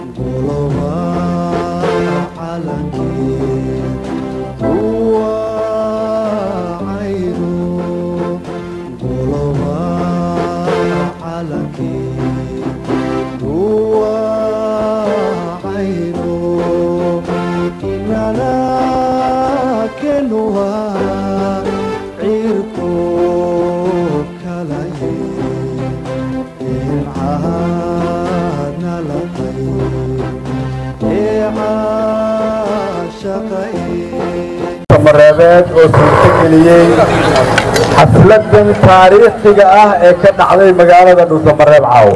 mareebeed oo suurtageliyey xafladan taariikhiga ah ee ka dhacday magaalada dhuusamareeb caawa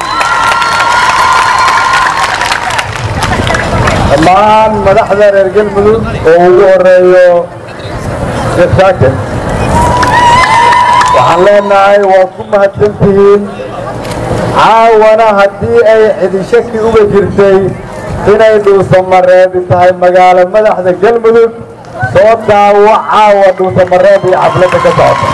dhammaan madaxda reer galmudug oo ugu horeeyo sheekh shaakir waxaan leenahay waad ku mahadsantihiin caawana haddii ay cidishaki uga jirtay inay dhuusamareebi tahay magaalo madaxda galmudug soo daawo caawa dhuusamareeb iyo xafladda ka socota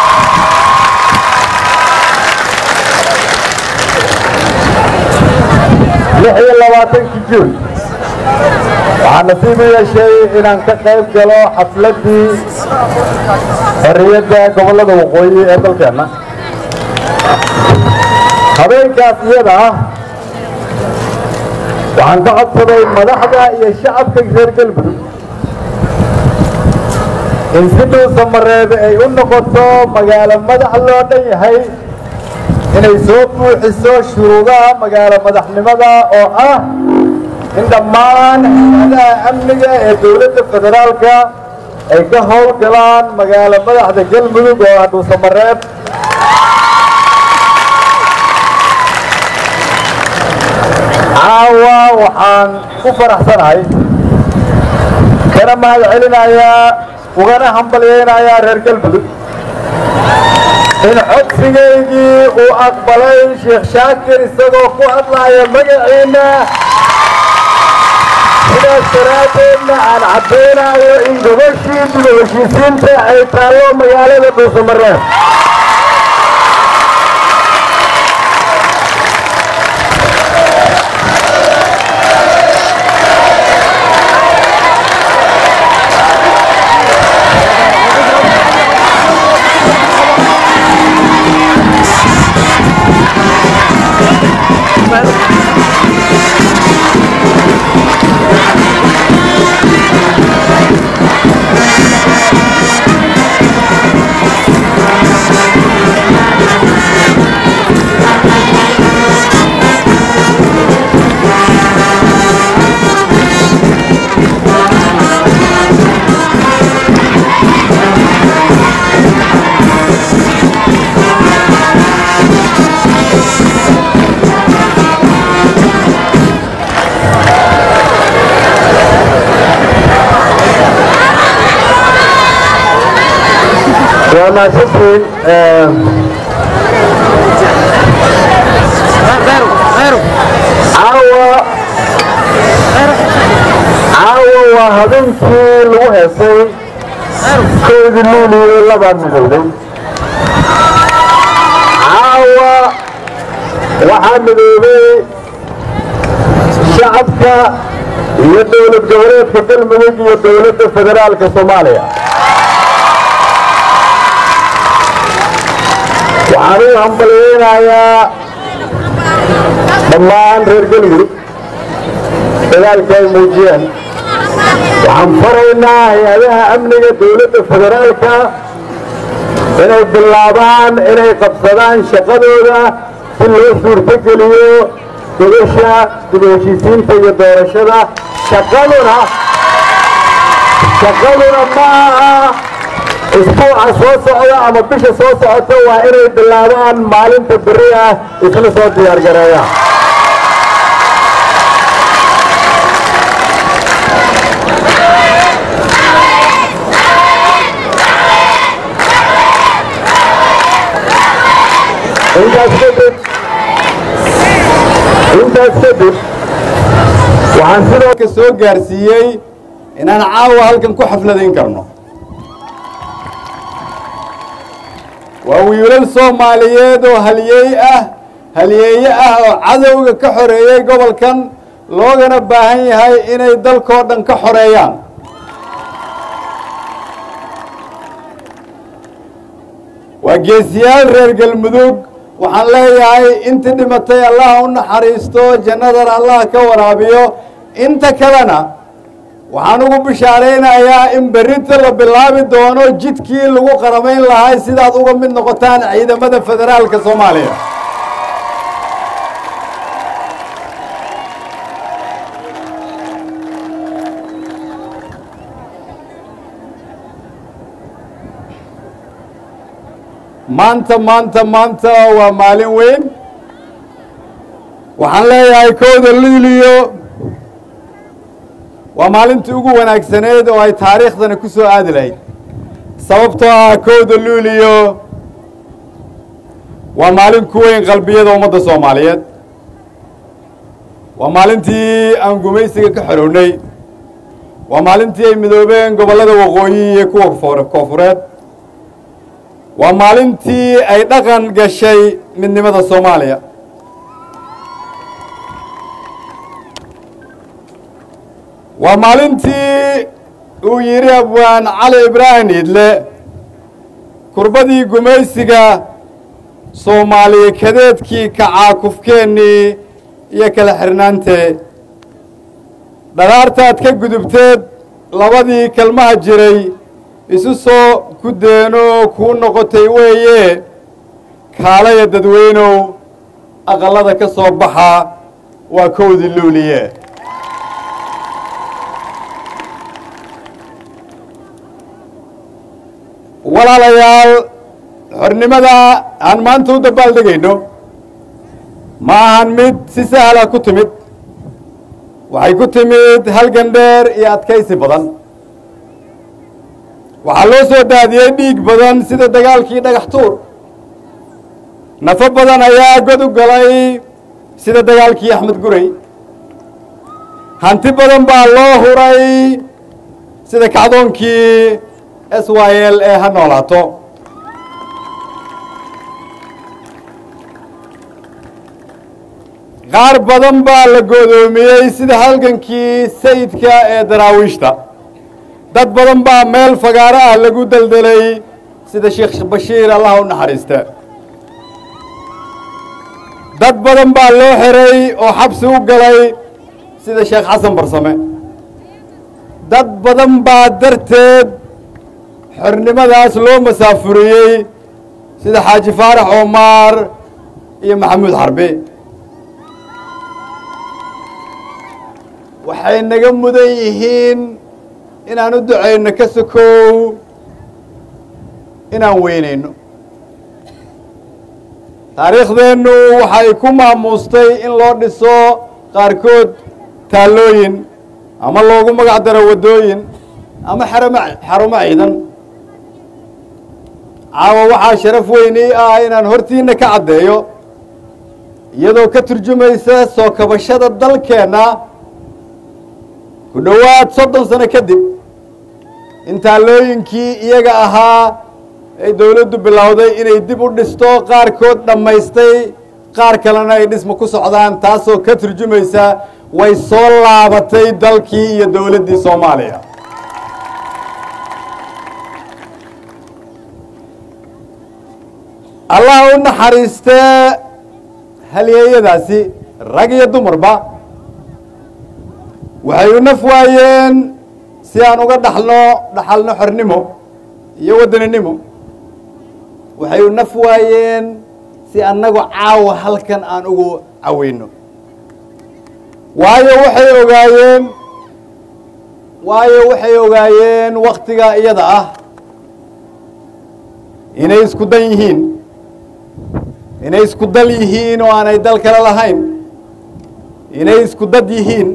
lix iyo labaatankii juun waxaa nasiib u yeeshay inaan ka qayb galo xafladdii xorriyadda gobollada waqooyi ee dalkeenna habeenkaas iyada ah waxaan ka codsaday madaxda iyo shacabka reer galmudug in si dhuusamareebe ay u noqoto magaalo madax loo dhan yahay inay soo buuxiso shuruudaha magaalo madaxnimada oo ah in dhammaan hay-adaha amniga ee dowladda federaalka ay ka howlgalaan magaalo madaxda galmudug oo ah dhuusamareeb caawa waxaan ku faraxsanahay kana mahad celinayaa ugana hambalyaynayaa reer galmudug in codsigaygii uu aqbalay sheekh shaakir isagoo ku hadlaaya magaciinna sidaas daraaddeedna aan caddaynayo in gobashii dib u heshiisiinta ay taallo magaalada dhuusamareeb waa mahadsantiin caawa caawa waa habeenkii lagu heesay koodii luuliyo labaa midowday caawa waxaa midoobay shacabka iyo dowlad goboleedka galmudug iyo dowladda federaalka soomaaliya waxaan u hambalyaynayaa dhammaan reer galmudug dagaalka ay muujiyeen waxaan faraynaa hay-adaha amniga dowladda federaalka inay bilaabaan inay qabsadaan shaqadooda si loo suurtogeliyo gobasha dib u heshiisiinta iyo doorashada shaqaduna shaqaduna ma aha isbuuca soo socda ama bisha soo socota waa inay bilaabaan maalinta beri ah isla soo diyaar gareeyaan intaas kadib intaas kadib waxaan sidoo ka soo gaarsiiyey inaan caawa halkan ku xafladayn karno waa wiilal soomaaliyeed oo halyeey ah halyeeye ah oo cadowga ka xoreeyey gobolkan loogana baahan yahay inay dalkoo dhan ka xoreeyaan waa geesiyaal reer galmudug waxaan leeyahay intii dhimatay allah u naxariisto jannadan allah ka waraabiyo inta kalena waxaan ugu bishaaraynayaa in berrinta la bilaabi doono jidkii lagu qaramayn lahay sidaad uga mid noqotaan ciidamada federaalka soomaaliya maanta maanta maanta waa maalin weyn waxaan leeyahay kowda luuliyo waa maalintii ugu wanaagsaneyd oo ay taariikhdani ku soo aadi lahayd sababtoo ah kowda luuliyo waa maalin ku weyn qalbiyada ummadda soomaaliyeed waa maalintii aan gumaysiga ka xorownay waa maalintii ay midoobeen gobollada waqooyi iyo kuwa koofureed waa maalintii ay dhaqan gashay midnimada soomaaliya waa maalintii uu yidhi abwaan cali ibraahim idle kurbadii gumaysiga soomaaliya kadeedkii kacaakufkeennii iyo kala xirnaantee dharaartaad ka gudubteed labadii kelmaha jiray isu soo ku deenoo kuu noqotay weeye kaalaya dadweynow aqallada ka soo baxa waa kowdii luuliye walaalayaal xornimada aan maanta u dabaaldegayno ma ahan mid si sahla ku timid waxay ku timid halgan dheer iyo adkaysi badan waxaa loo soo daadiyey dhiig badan sida dagaalkii dhagax tuur nafo badan ayaa god u galay sida dagaalkii axmed guray hanti badan baa loo huray sida kacdoonkii s y l ee ha noolaato qaar badan baa la goodoomiyey sida halgankii sayidka ee daraawiishta dad badan baa meel fagaaro ah lagu deldelay sida sheekh bashiir allah u naxariista dad badan baa loo xiray oo xabsi u galay sida sheekh xasan barsame dad badan baa darteed xornimadaas loo masaafuriyey sida xaaji faarax omaar iyo maxamuud xarbi waxay naga mudan yihiin inaan u ducayno ka sokow inaan weynayno taariikhdeennu waxay ku maamuustay in loo dhiso qaarkood taallooyin ama loogu magac daro waddooyin ama xarama xarumo ciidan caawa waxaa sharaf weyni ah inaan hortiinna ka caddeeyo iyadoo ka turjumaysa soo kabashada dalkeenna ku dhowaad soddon sano kadib in taallooyinkii iyaga ahaa ay dowladdu bilowday inay dib u dhisto qaarkood dhammaystay qaar kalena ay dhisma ku socdaan taasoo ka turjumaysa way soo laabatay dalkii iyo dowladdii soomaaliya allah u naxariistee halyeeyadaasi rag iyo dumarba waxay u naf waayeen si aan uga dhaxlo dhaxalno xornimo iyo waddaninimo waxay u naf waayeen si annagu caawa halkan aan ugu caweyno waayo waxay ogaayeen waayo waxay ogaayeen waktigaa iyada ah inay isku dan yihiin inay isku dal yihiin oo aanay dal kale lahayn inay isku dad yihiin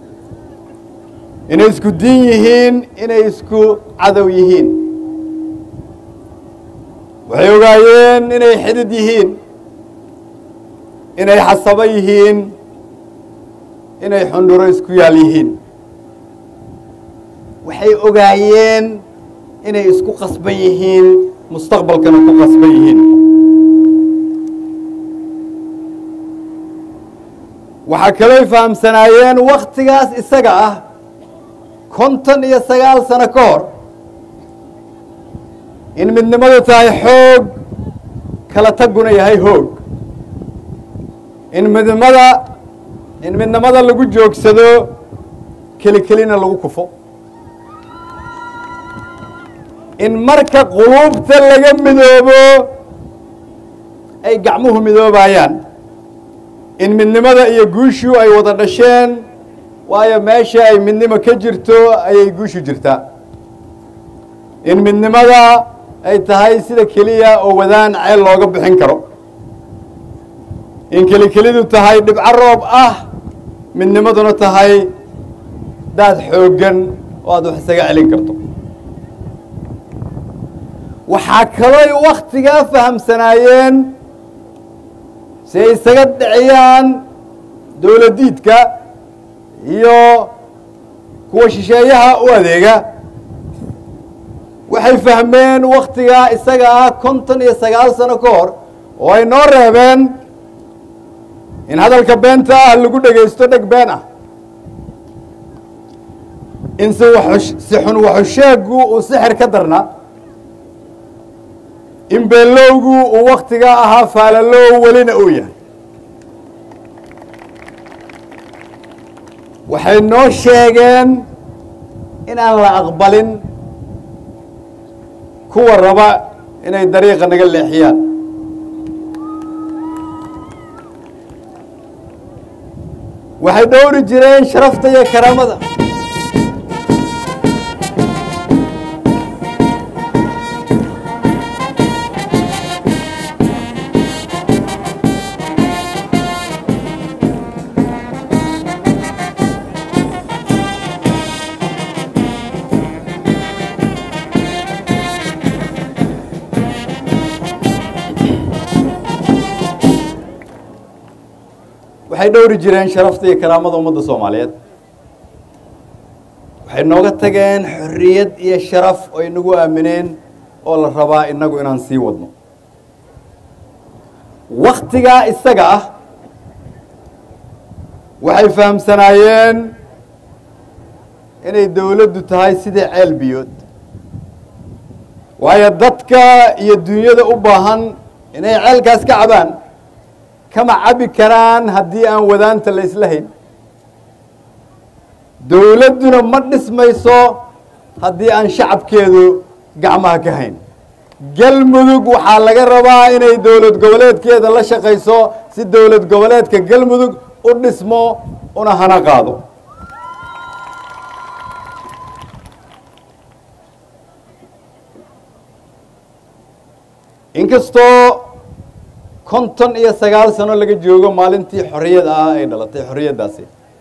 inay isku diin yihiin inay isku cadow yihiin waxay ogaayeen inay xidid yihiin inay xasabo yihiin inay xundhuro isku yaal yihiin waxay ogaayeen inay isku qasban yihiin mustaqbalkana ku qasban yihiin waxaa kalooy fahamsanaayeen wakhtigaas isaga ah konton iyo sagaal sano ka hor in midnimadu tahay xoog kala taguna yahay hoog in midnimada in midnimada lagu joogsado keli kelina lagu kufo in marka quluubta laga midoobo ay gacmuhu midoobayaan in midnimada iyo guushu ay wada dhasheen waayo meesha ay midnimo ka jirto ayay guushu jirtaa in midnimada ay tahay sida keliya oo wadaan ceel looga bixin karo in keli kelidu tahay dhibco roob ah midnimaduna tahay daad xooggan oo aad wax isaga celin karto waxaa kalooy wakhtigaa fahamsanaayeen si ay isaga dhiciyaan dowladdiidka iyo kuwa shisheeyaha u adeega waxay fahmeen wakhtigaa isaga ah konton iyo sagaal sano ka hor oo ay noo reebeen in hadalka beenta ah lagu dhegaysto dheg been ah in si si xun waxusheegu uu sixir ka darna in beelowgu uu wakhtigaa ahaa faalalow welina uu yahay waxay noo sheegeen inaan la aqbalin kuwa raba inay dariiqa naga leexiyaan waxay dhowri jireen sharafta iyo karaamada waxay dhowri jireen sharafta iyo karaamada ummadda soomaaliyeed waxay nooga tageen xorriyad iyo sharaf oo inagu aamineen oo la rabaa inagu inaan sii wadno wakhtigaa isaga ah waxay fahamsanaayeen inay dowladdu tahay sidii ceel biyood waayo dadka iyo dunyada u baahan inay ceelkaas ka cabaan kama cabi karaan haddii aan wadaanta la isla hayn dowladduna ma dhismayso haddii aan shacabkeedu gacmaha ka hayn galmudug waxaa laga rabaa inay dowlad goboleedkeeda la shaqayso si dowlad goboleedka galmudug u dhismo una hana qaado inkastoo konton iyo sagaal sano laga joogo maalintii xorriyad ah ay dhalatay xorriyaddaasi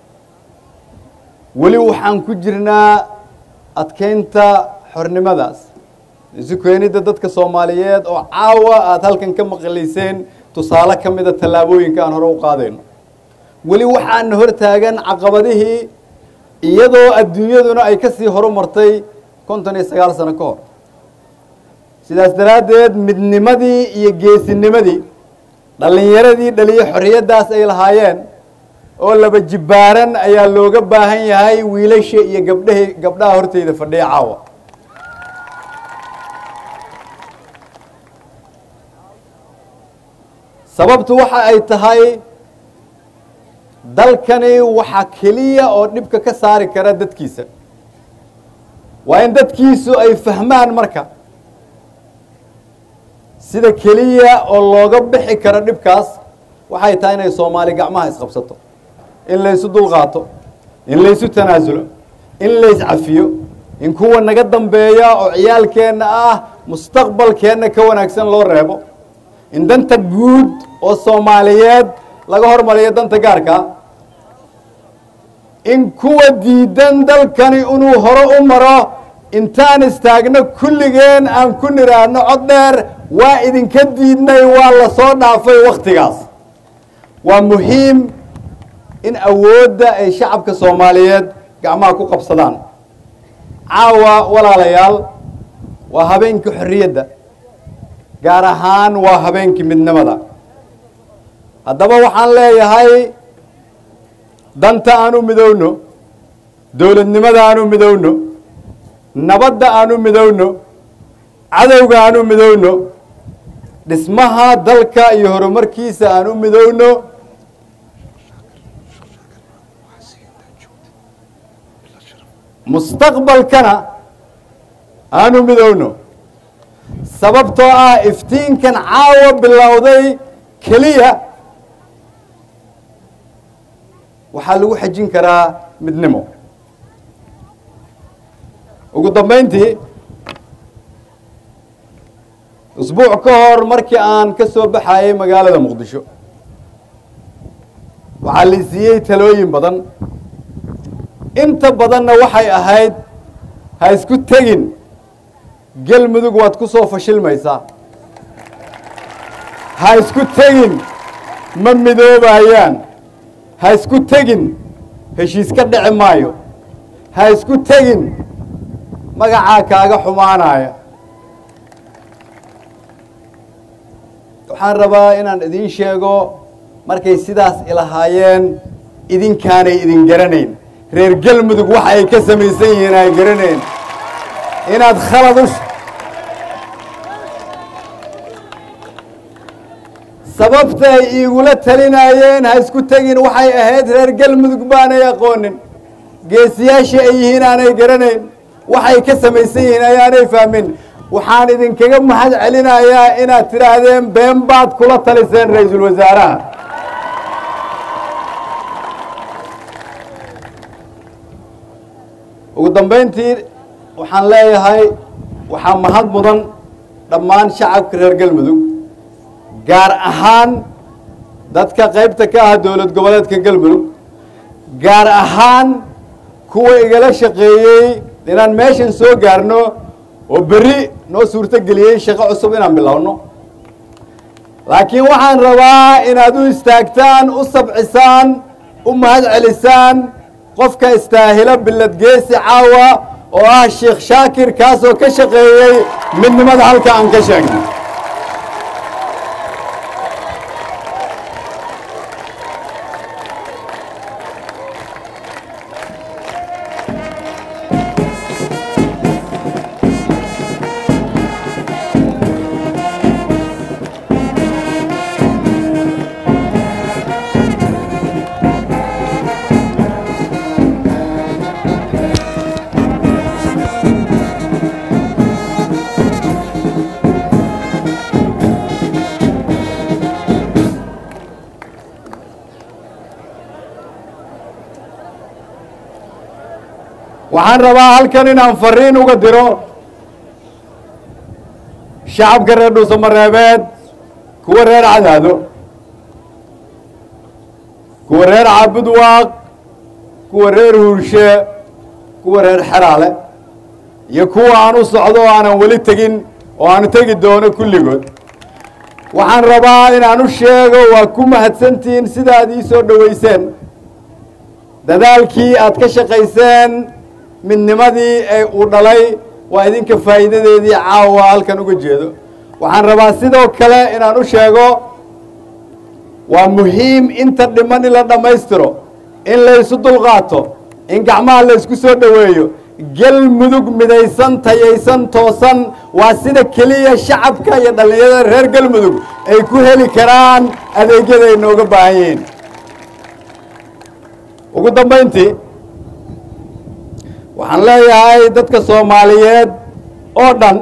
weli waxaan ku jirnaa adkeynta xornimadaas isu keenidda dadka soomaaliyeed oo caawa aada halkan ka maqlayseen tusaale ka mida tallaabooyinka aan hore u qaadayno weli waxaana hor taagan caqabadihii iyadoo adduunyaduna ay ka sii horumartay konton iyo sagaal sano ka hor sidaas daraaddeed midnimadii iyo geesinimadii dhallinyaradii dhaliyo xorriyaddaas ay lahaayeen oo laba jibbaaran ayaa looga baahan yahay wiilasha iyo gabdhahi gabdhaha horteyda fadhiya caawa sababtu waxa ay tahay dalkani waxa keliya oo dhibka ka saari kara dadkiisa waa in dadkiisu ay fahmaan marka sida keliya oo looga bixi karo dhibkaas waxay tahay inay soomaali gacmaha isqabsato in laysu dulqaato in laysu tanaasulo in layscafiyo in kuwa naga dambeeya oo ciyaalkeenna ah mustaqbalkeenna ka wanaagsan loo reebo in danta guud oo soomaaliyeed laga hormariyo danta gaarka in kuwa diidan dalkani inuu hore u maro intaan istaagno kulligeen aan ku nidhaahno cod dheer waa idinka diidnay waa la soo dhaafay wakhtigaas waa muhiim in awoodda ay shacabka soomaaliyeed gacmaha ku qabsadaan caawa walaalayaal waa habeenkii xorriyadda gaar ahaan waa habeenkii midnimada haddaba waxaan leeyahay danta aan u midowno dowladnimada aan u midowno nabadda aan u midowno cadowga aan u midowno dhismaha dalka iyo horumarkiisa aan u midowno mustaqbalkana aan u midowno sababtoo ah iftiinkan caawa bilowday keliya waxaa lagu xajin karaa midnimo ugu dambayntii usbuuc ka hor markii aan ka soo baxayay magaalada muqdisho waxaa la siiyey talooyin badan inta badanna waxay ahayd ha isku tegin gelmudug waad ku soo fashilmaysaa ha isku tegin ma midoobayaan ha isku tegin heshiis ka dhici maayo ha isku tegin magacaa kaaga xumaanaya waxaan rabaa inaan idiin sheego markay sidaas ilahaayeen idinkaanay idin garanayn reer gelmudug waxa ay ka samaysan yihiin ay garanayn inaad khalad u sababta ay iigula talinayeen ha isku tegin waxay ahayd reer gelmudug baanay aqoonin geesiyaashii ay yihiin aanay garanayn waxay ka samaysan yihiin ayaanay fahmin waxaan idinkaga mahad celinayaa inaad tidhaahdeen been baad kula taliseen ra-iisul wasaaraha ugu dambayntii waxaan leeyahay waxaa mahad mudan dhammaan shacabka reer galmudug gaar ahaan dadka qaybta ka ah dowlad goboleedka galmudug gaar ahaan kuwa igala shaqeeyey inaan meeshan soo gaarno oo berri noo suurto geliyey shaqo cusub inaan bilowno laakiin waxaan rabaa inaad u istaagtaan u sabcisaan u mahad celisaan qofka istaahilo bilad geesi caawa oo ah sheekh shaakir kaasoo ka shaqeeyey midnimada halka aan ka sheegnay waxaan rabaa halkan inaan fariin uga diro shacabka reer dhuusamareebeed kuwa reer cadaado kuwa reer caabudwaaq kuwa reer huurshe kuwa reer xeraale iyo kuwa aan u socdo oo aanan weli tegin oo aanu tegi doono kulligood waxaan rabaa inaan u sheego waa ku mahadsantihiin sidaad ii soo dhoweyseen dadaalkii aad ka shaqayseen midnimadii ee uu dhalay waa idinka faa'iidadeedii caawa halkan uga jeedo waxaan rabaa sidoo kale inaan u sheego waa muhiim inta dhiman in la dhammaystiro in laysu dulqaato in gacmaha laysku soo dhoweeyo gelmudug midaysan tayaysan toosan waa sida keliya shacabka iyo dhallinyarada reer galmudug ay ku heli karaan adeegyada ay nooga baahan yihiin ugu dambayntii waxaan leeyahay dadka soomaaliyeed oo dhan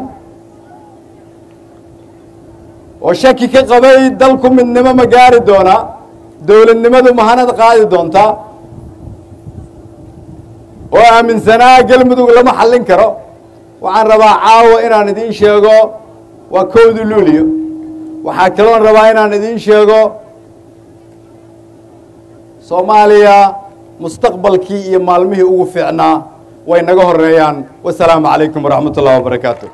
oo shaki ka qabay dalku midnimo ma gaari doonaa dowladnimadu mahanad qaadi doontaa oo aaminsanaa galmudug lama xallin karo waxaan rabaa caawa inaan idiin sheego waa kowdi luuliyo waxaa kaloon rabaa inaan idiin sheego soomaaliya mustaqbalkii iyo maalmihii ugu fiicnaa way naga horeeyaan wasalaamu calaykum waraxmat ullahi wabarakaatu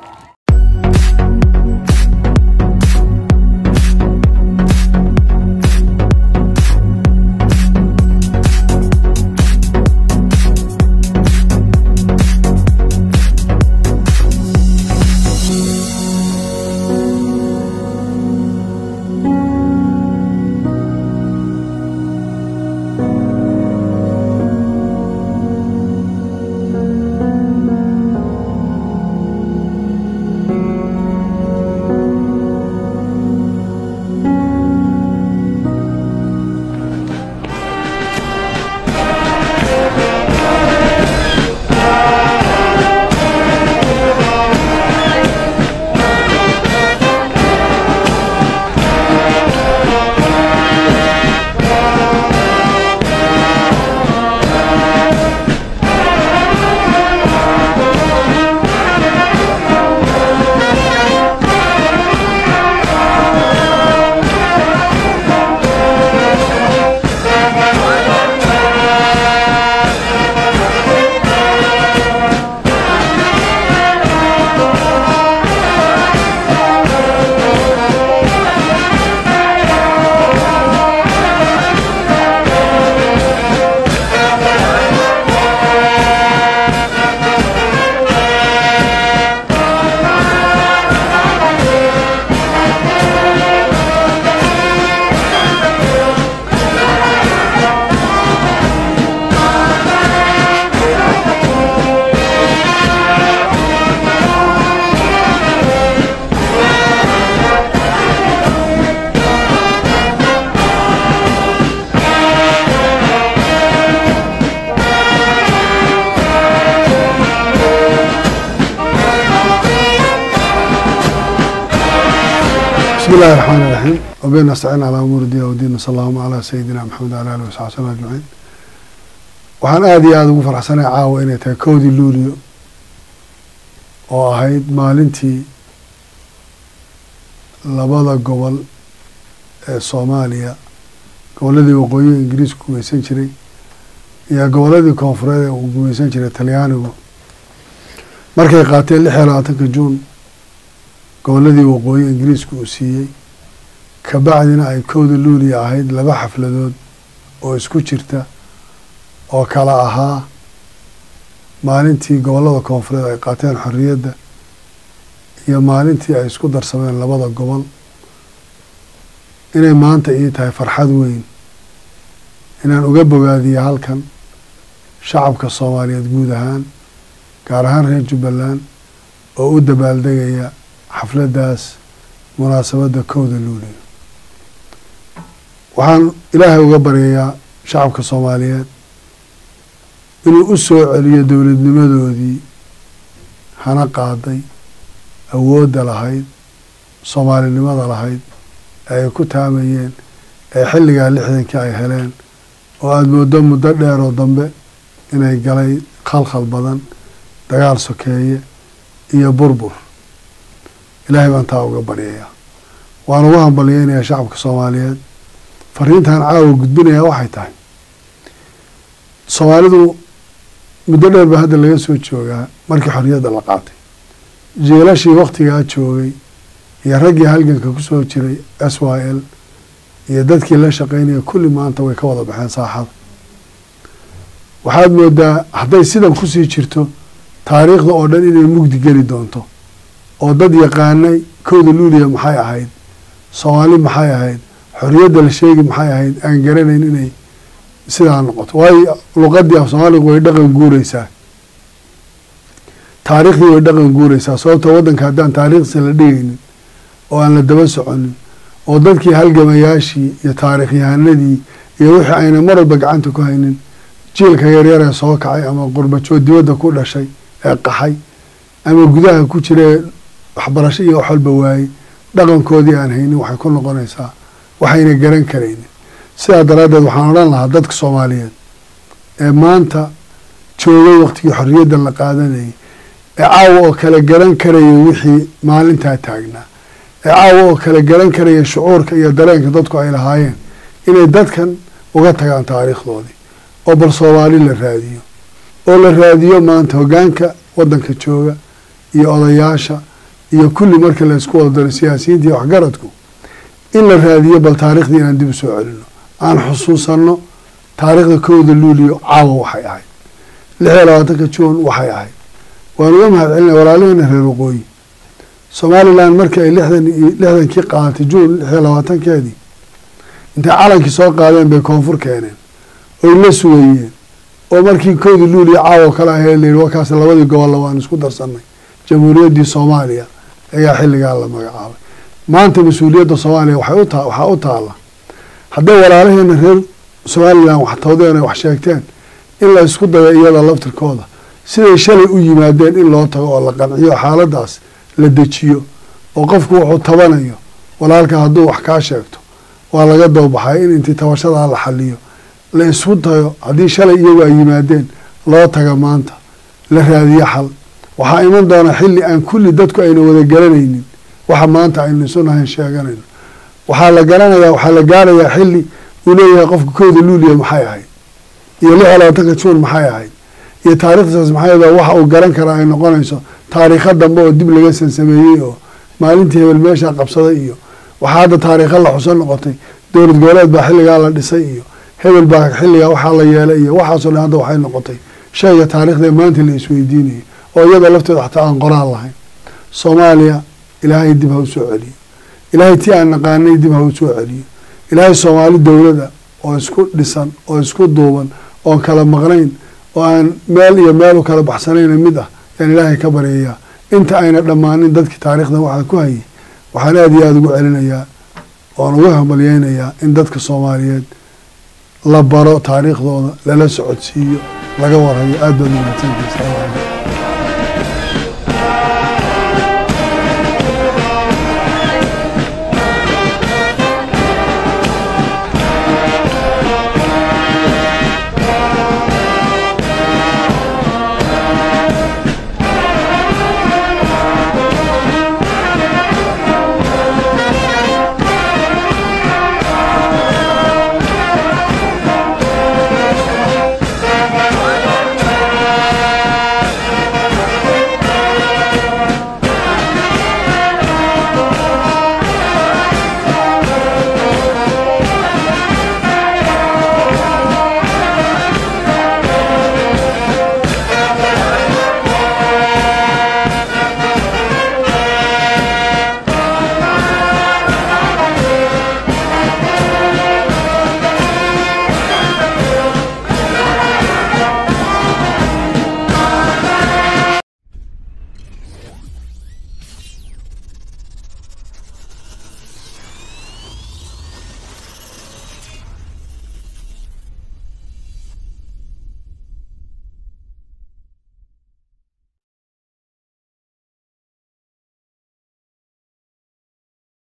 بسم الله الرحمن الرحيم وبين نستعين على أمور الدين والدين صلى الله على سيدنا محمد وعلى آله وصحبه وسلم أجمعين waxaan aada iyo aada ugu faraxsanay caawa inay tahay kowdii luulio oo ahayd maalintii labada gobol ee soomaaliya gobolladii waqooyiga ingiriisku gumaysan jiray iyo gobolladii koonfureed ee uu gumaysan jiray talyaanigu markay qaateen lix iyo labaatanka juun gobolladii waqooyi ingiriisku uu siiyey kabacdina ay kowda luuliya ahayd laba xafladood oo isku jirta oo kala ahaa maalintii gobollada koonfureed ay qaateen xorriyadda iyo maalintii ay isku darsameen labada gobol inay maanta ii tahay farxad weyn inaan uga bogaadiyo halkan shacabka soomaaliyeed guud ahaan gaar ahaan reer jubbaland oo u dabaaldegaya xafladdaas munaasabadda kowda luuliyo waxaan ilaahay uga baryayaa shacabka soomaaliyeed inuu u soo celiyo dowladnimadoodii hana qaaday awoodda lahayd soomaalinimada lahayd ee ay ku taamayeen ee xilligaa lixdankii ay heleen oo aada mooddo muddo dheer oo dambe inay galay khalkhal badan dagaal sokeeye iyo burbur ilaahay baan taa uga baryayaa waan ugu hambalyeynayaa shacabka soomaaliyeed fariintan caawa gudbinayaa waxay tahay soomaalidu muddo dheer baa hadda laga soo joogaa markii xorriyadda la qaatay jiilashii waktigaa joogay iyo raggii halganka kusoo jiray s y l iyo dadkii la shaqeynaya kulli maanta way ka wada baxeen saaxada waxaad moodaa hadday sidan kusii jirto taariikhda oo dhan inay mugdi geli doonto oo dad yaqaanay kowda luuliya maxay ahayd soomaali maxay ahayd xorriyadda la sheegi maxay ahayd aan garanayn inay sidaa noqoto waayo luqadii af soomaaliga way dhaqan guureysaa taariikhdii way dhaqan guureysaa sababtoo waddanka haddaan taariikhdiisa la dhigaynin oo aan la daba soconin oo dadkii halgamayaashii iyo taariikhyahanadii iyo wixii ayna mar walba gacanta ku haynin jiilka yaryar ee soo kacay ama qurbajood dibadda ku dhashay ee qaxay ama gudaha ku jira ee waxbarasho iyo wax walba waayey dhaqankoodii aan haynin waxay ku noqonaysaa waxayna garan karaynin sidaa daraaddeed waxaan odhan lahaa dadka soomaaliyeed ee maanta joogay waktigii xorriyadda la qaadanayay ee caawa oo kale garan karaya wixii maalintaa taagnaa ee caawa oo kale garan karaya shucuurka iyo dareenka dadku ay lahaayeen inay dadkan uga tagaan taariikhdoodii oo bal soomaali la raadiyo oo la raadiyo maanta hoggaanka waddanka jooga iyo odayaasha iyo kulli marka la isku wada daro siyaasiyiinta iyo waxgaradku in la raadiyo bal taariikhdii inaan dib u soo celino aan xusuusanno taariikhda kowda luuliyo caawa waxay ahayd lix iyo labaatanka juun waxay ahayd waan uga mahad celinaya walaalaheena reer waqooyi somalilan markii ay lixdan iyo lixdankii qaadatay juun lix iyo labaatankeedii intay calankii soo qaadeen bay koonfur keeneen oy la sugayeen oo markii kowda luuliyo caawa kale ahayd la yihi wakaas labadii gobolla waan isku darsanay jamhuuriyaddii soomaaliya ayaa xilligaa la magacaabay maanta mas-uuliyadda soomaaliya waxay uta waxaa u taala hadday walaalaheena reer somalilan wax tawdeen ay wax sheegteen in la isku dayo iyada laftirkooda siday shalay u yimaadeen in loo tago oo la qanciyo xaaladaas la dejiyo oo qofku wuxuu tabanayo walaalka hadduu wax kaa sheegto waa laga doobaxay in intii tabashadaa la xaliyo la isku dayo haddii shalay iyagu ay yimaadeen loo taga maanta la raadiyo xal waxaa iman doona xilli aan kulli dadku ayna wada garanaynin waxa maanta aynu isu nahayn sheeganayno waxaa la garanayaa waxaa la gaarayaa xilli uu leeyahay qofka kowda luuliya maxay ahayd iyo lix iyo labaatanka juun maxay ahayd iyo taariikhdaas maxay ahayd waxa uu garan karaa ay noqonayso taariikho dambe oo dib laga sansameeyey oo maalintii hebel meeshaa qabsaday iyo waxaa hadda taariikho la xuso noqotay dowlad goboleed baa xilligaa la dhisay iyo hebel baa xilligaa waxaa la yeelay iyo waxaasoo dhan hadda waxay noqotay shayga taariikhda maanta la isweydiinayo oo iyada lafteeda xataa aan qoraal lahayn soomaaliya ilaahay dib ha u soo celiyo ilaahay tii aan naqaanay dib ha u soo celiyo ilaahay soomaali dowlada oo isku dhisan oo isku duuban oon kala maqnayn oo aan meel iyo meel u kala baxsanayna mid ah yaan ilaahay ka baryayaa inta ayna dhammaanin dadkii taariikhdan waxaa ku hayay waxaan aada iyo aada ugu celinayaa oon uga hambalyeynayaa in dadka soomaaliyeed la baro taariikhdooda lala socodsiiyo laga warhayo aada baad umahadsantahay